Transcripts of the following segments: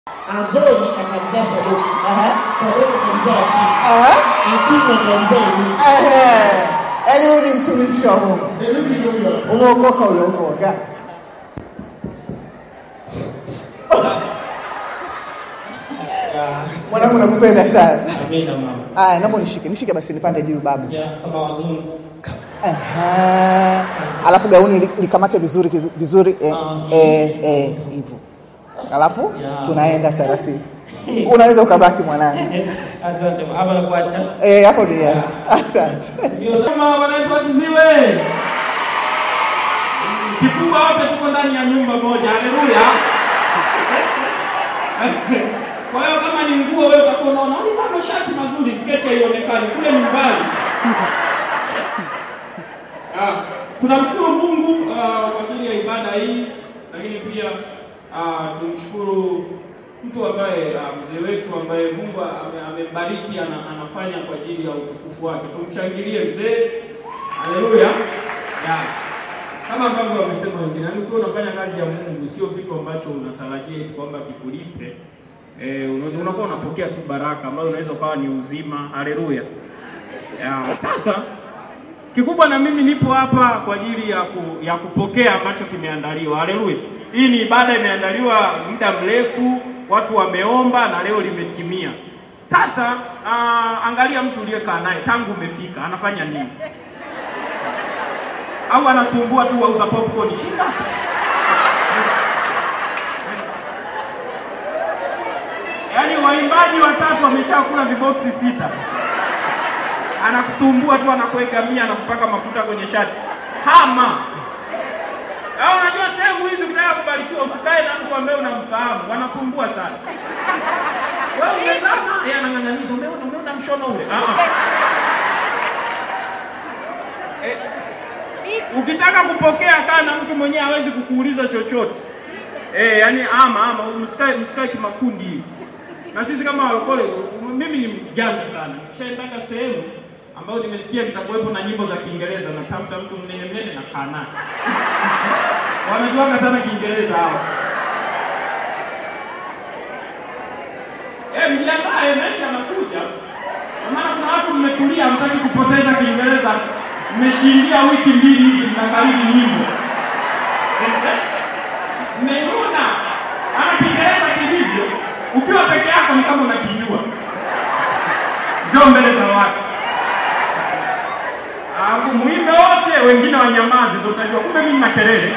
Azori akamzaa Sadoki, Aha. Sadoki akamzaa Akimu, Aha. Akimu akamzaa Eliudi, Ehe. Eliudi mtumishi wa Mungu. Eliudi ndio huyo hapo. Umeokoka uliokoka. Mwanangu nakupenda sana. Amina mama. Aya, naomba nishike. Nishike basi nipande juu babu. Ya kama wazungu. Aha. Alafu gauni li- likamate vizuri vizuri eh, Ah. eh, eh, hivyo. Alafu Ya. tunaenda taratibu. Unaweza ukabaki mwanangu. Asante mama. Hapa nakuacha. Eh, hapo ni yachi. Asante. Ndio kama Bwana Yesu asifiwe. Kikubwa wote tuko ndani ya nyumba moja. Haleluya. Kwa hiyo kama ni nguo wewe utakuwa unaona univaa mashati mazuri, sketi haionekani kule nyumbani. Ah, tunamshukuru Mungu ah, kwa ajili ya ibada hii, lakini pia ah, tumshukuru mtu ambaye ah, mzee wetu ambaye Mungu ame- amembariki ana, anafanya kwa ajili ya utukufu wake. Tumshangilie mzee. Haleluya. Ya. Kama ambavyo wamesema wengine, yaani ukiwa unafanya kazi ya Mungu sio kitu ambacho unatarajia eti kwamba kikulipe. Eh, unaweza unakuwa unapokea tu baraka ambayo unaweza ukawa ni uzima. Haleluya. Ya, sasa kikubwa na mimi nipo hapa kwa ajili ya, ku, ya kupokea ambacho kimeandaliwa. Haleluya! Hii ni ibada imeandaliwa muda mrefu, watu wameomba na leo limetimia. Sasa uh, angalia mtu uliyekaa naye tangu umefika anafanya nini? Au anasumbua tu wauza popcorn shida? Yaani waimbaji watatu wameshakula viboksi sita anakusumbua tu, anakuegamia, anakupaka mafuta kwenye shati. Hama au unajua, sehemu hizi ukitaka kubarikiwa usikae na mtu ambaye unamfahamu, wanasumbua sana. Wewe umezama, yeye anang'ang'aniza, umeona, umeona mshono ule. Ah, ah. Eh, ukitaka kupokea, kaa na mtu mwenyewe hawezi kukuuliza chochote. Eh, yani ama ama msikae msikae kimakundi hivi. Na sisi kama walokole, mimi ni mjanja sana. Kishaendaga sehemu ambayo nimesikia kitakuwepo na nyimbo za Kiingereza, natafuta mtu mnene mnene na kaa naye. Wanajuaga sana Kiingereza hao. Eh, mjiandae, maisha yanakuja. Kwa maana kuna watu mmetulia, hamtaki kupoteza Kiingereza, mmeshindia wiki mbili hizi mnakariri nyimbo. Mmeona ana Kiingereza kilivyo, ukiwa peke yako ni kama unakijua. Njoo mbele za watu, alafu muimbe wote, wengine wanyamaze, ndio utajua kumbe mimi na kelele.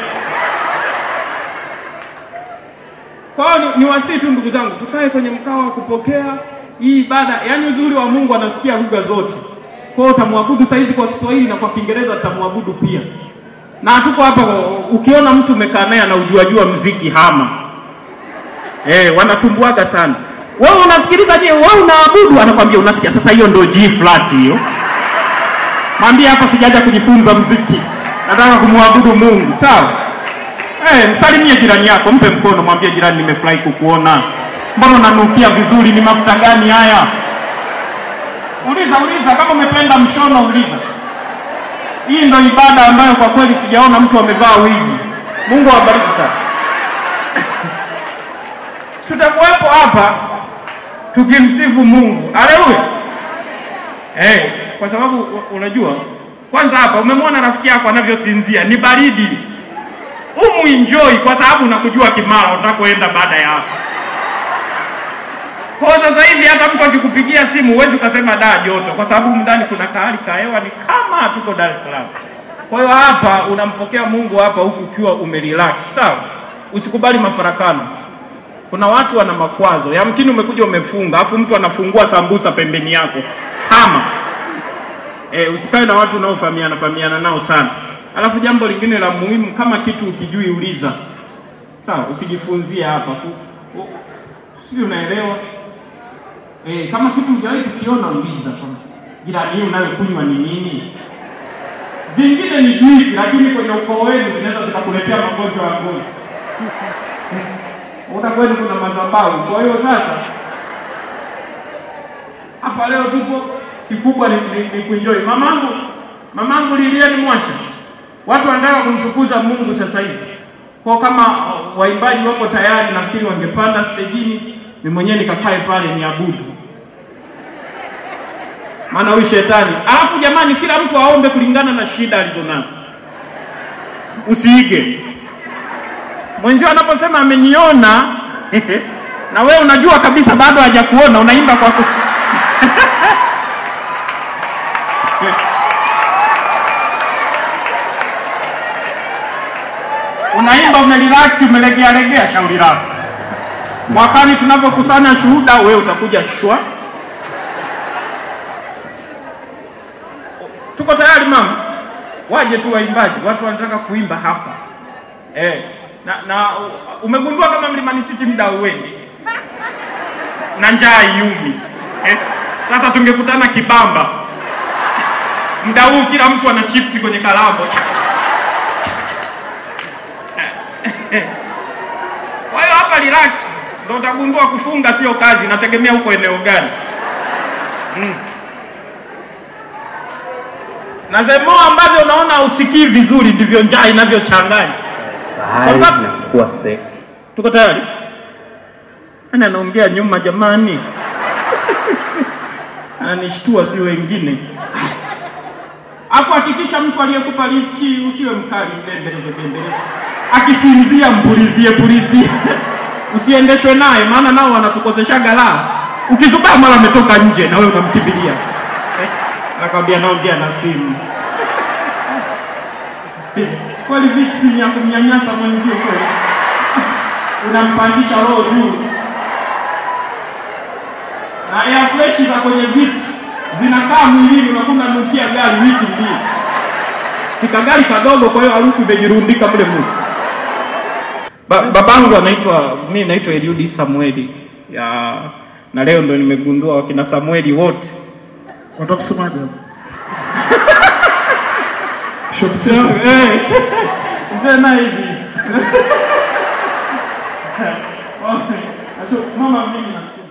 Kwa hiyo ni, ni wasii tu ndugu zangu, tukae kwenye mkao wa kupokea hii ibada. Yaani uzuri wa Mungu anasikia lugha zote. Kwa hiyo utamwabudu saizi kwa Kiswahili na kwa Kiingereza utamwabudu pia. Na tuko hapa, ukiona mtu umekaa naye anaujuajua mziki hama. Eh, wanasumbuaga sana. Wewe unasikiliza je? Wewe unaabudu, anakwambia unasikia. Sasa hiyo ndio G flat hiyo. Mwambie hapa sijaja kujifunza mziki, nataka kumwabudu Mungu. Sawa? Eh, msalimie jirani yako, mpe mkono, mwambie jirani, nimefurahi kukuona. Mbona unanukia vizuri? Ni mafuta gani haya? Uliza, uliza, kama umependa mshono, uliza. Hii ndo ibada ambayo kwa kweli sijaona mtu amevaa wigi. Mungu awabariki sana. Tutakuwepo hapa tukimsifu Mungu. Haleluya. Eh, kwa sababu u- unajua kwanza hapa umemwona rafiki yako anavyosinzia, ni baridi. Umu enjoy kwa sababu unakujua Kimara utakoenda baada ya hapa. Kwa sasa hivi hata mtu akikupigia simu huwezi ukasema da joto, kwa sababu humu ndani kuna kahali ka hewa ni kama tuko Dar es Salaam. Kwa hiyo hapa unampokea Mungu hapa huku ukiwa umerelax, sawa? Usikubali mafarakano. Kuna watu wana makwazo, yamkini umekuja umefunga, afu mtu anafungua sambusa pembeni yako, hama. E, usikae na watu unaofahamiana fahamiana nao sana. Alafu jambo lingine la muhimu, kama kitu ukijui uliza, sawa? Usijifunzie hapa ku, u- sijui unaelewa Eh, kama kitu hujawahi kukiona uliza kwamba jirani hii unayokunywa ni nini? Zingine ni juisi, lakini kwenye ukoo wenu zinaweza zikakuletea magonjwa ya ngozi. Uta kwenu kuna madhabahu. Kwa hiyo sasa hapa leo tupo, kikubwa ni, ni, ni kuenjoy. Mamangu mamangu Lilian Mwasha, watu wanataka kumtukuza Mungu sasa hivi. Kwa kama uh, waimbaji wako tayari, nafikiri wangepanda stejini, mimi mwenyewe nikakae pale niabudu, maana huyu shetani. Alafu jamani, kila mtu aombe kulingana na shida alizonazo, usiige mwenzio anaposema ameniona na wewe unajua kabisa bado hajakuona, unaimba kwa ku... unaimba umerelax, umelegea legea, shauri lako. Mwakani tunavyokusanya shuhuda, wewe utakuja shwa. Tuko tayari mama, waje tu waimbaji, watu wanataka kuimba hapa eh. Na, na umegundua kama Mlimani City muda uendi na njaa iumi eh. Sasa tungekutana Kibamba muda huu, kila mtu ana chipsi kwenye kalambo Kwa hiyo hapa relax, ndio utagundua kufunga sio kazi, nategemea huko eneo gani. Mm. Na zemo ambavyo unaona usikii vizuri ndivyo njaa inavyochanganya. bahari Kwa sababu- inakuwa safe. Tuko tayari? Nani anaongea nyuma jamani? Ananishtua si wengine. Afu hakikisha mtu aliyekupa lifti usiwe mkali mbembeleze bembeleze. Akisinzia mpulizie pulizie. Usiendeshwe naye maana nao wanatukoseshaga la. Ukizubaa mara ametoka nje na wewe unamkimbilia. Eh, Nakwambia naongea na simu. Kweli viksi ni ya kumnyanyasa mwenzio kweli unampandisha roho juu na air fresh za kwenye viti zinakaa mwilini, unakuwa unanukia gari wiki mbili. Sika gari kadogo, kwa hiyo harufu imejirundika mle mle. Ba, babangu anaitwa mimi naitwa Eliudi Samueli ya na leo ndo nimegundua wakina Samueli wote Wataka kusemaje hapo? Short Jesus. Eh, mzee na hivi mama, mimi nasikia